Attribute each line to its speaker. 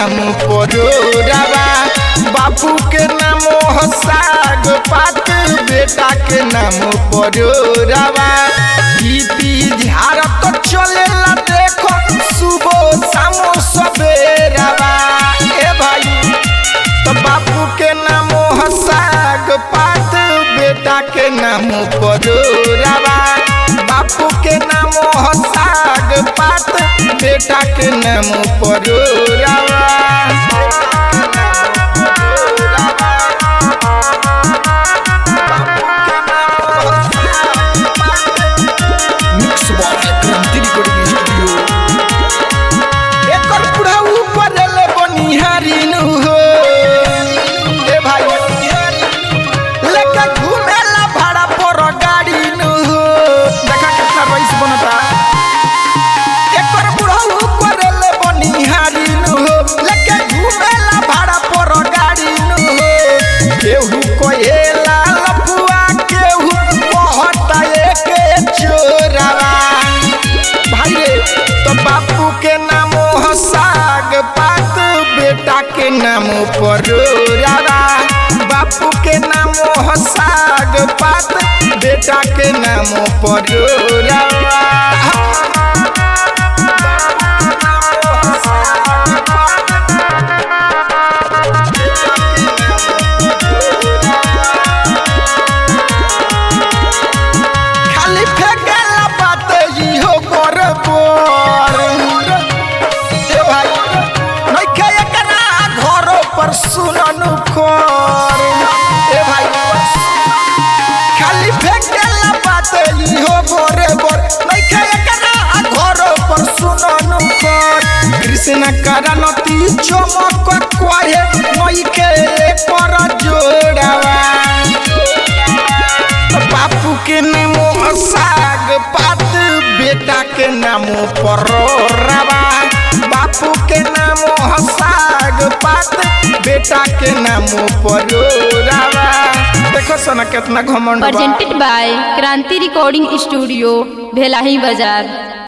Speaker 1: नाम परोरावा बापू के नाम हो साग पात बेटा के नाम परोरावा पी झाड़ तो चलेला देखो सुबह शाम सवेरावा ए भाई तो बापू के नाम हो साग पात बेटा के नाम परोरावा बापू के नाम हो साग पात बेटा के नाम परोरावा mix box Kranti recording studio एकर पूरा ऊपर ले बनिहारी नु हो ए भाई लेके घूमेला भाड़ा पर गाड़ी नु हो देखा कितना रईस बनता एकर पूरा ऊपर ले बनिहारी नु हो लेके घूमेला भाड़ा पर गाड़ी नु हो केहू कोहेला लफुआ केहू कहता एके चोरावा भाई रे तो बापू के नाम हो साग पात बेटा के नाम परोरावा बापू के नाम हो साग पात बेटा के नाम परोरावा खाली फेंकेला बात ई हो बरबर ए भाई नइखे एकरा घरो पर सुननु खोर ए भाई खाली फेंकेला बात ई हो बरबर नइखे एकरा घरो पर सुननु खोर कृष्ण करनती चमक कोहे नइखे पर जोड़ावा बापू के नाम साग पात बेटा के नाम परोरावा बापू के नाम साग पात बेटा के नाम परोरावा देखो सना कितना घमंड बा
Speaker 2: presented by Kranti Recording Studio, Bhelahi Bazaar.